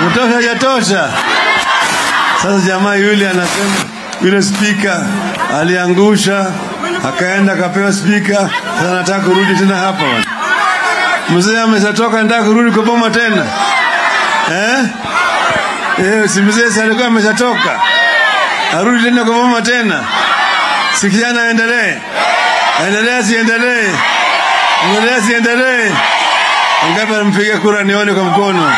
Kutosha hajatosha. Sasa jamaa yule anasema yule spika aliangusha, akaenda akapewa spika, sasa anataka kurudi tena hapa bwana. Mzee ameshatoka, anataka kurudi kwa boma tena eh? Eh, si mzee si alikuwa ameshatoka, arudi tena kwa boma tena? Si kijana aendelee, aendelee, siendelee, endelee, siendelee? Wangapi anampigia kura nione kwa mkono?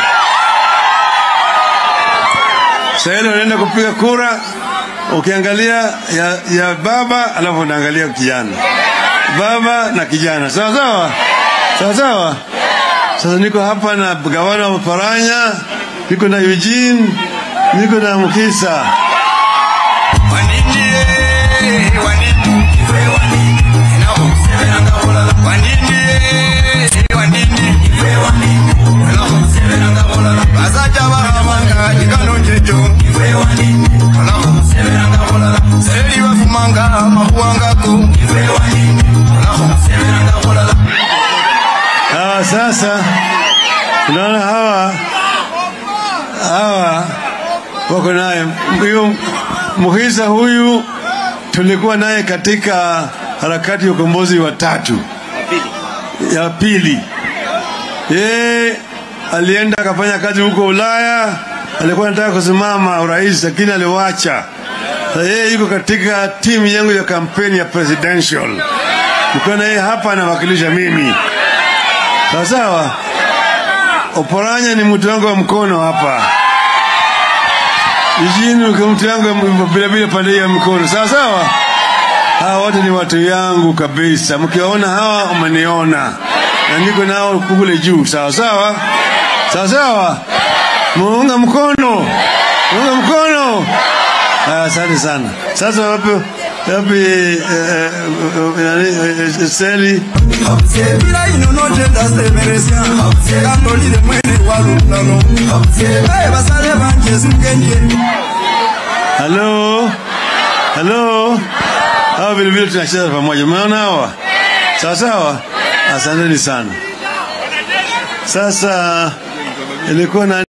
Sasa ile unaenda kupiga kura, ukiangalia ya, ya baba alafu unaangalia kijana, baba na kijana, sawa sawa, sawa sawa. Sasa niko hapa na gavana wa Paranya, niko na Eugene, niko na Mkisa. Hawa sasa unaona hawa hawa wako naye huyu Muhisa huyu tulikuwa naye katika harakati ya ukombozi wa tatu ya pili. Yeye alienda akafanya kazi huko Ulaya, alikuwa anataka kusimama urais lakini aliwacha. Sasa yeye yuko katika timu yangu ya kampeni ya presidential, niko na yeye hapa anawakilisha mimi. Sawa sawa. Oporanya ni mtu wangu wa mkono hapa. Jijini ni mtu wangu bila bila pande ya mkono. Sawa sawa. Hawa wote ni watu yangu kabisa. Mkiwaona hawa umeniona. Na niko nao kule juu. Sawa sawa. Sawa sawa. Muunga mkono. Muunga mkono. Ah, Asante sana. Sasa wapi wapi eh, eh, nani, eh, Seli Bila inonotenda semeresya kandolile mwene wa lutalo baye basale banje simgendye Halo, halo, hawa vile vile tunacheza pamoja. Umeona hawa? Sawa sawa, asanteni sana. Sasa ilikuwa na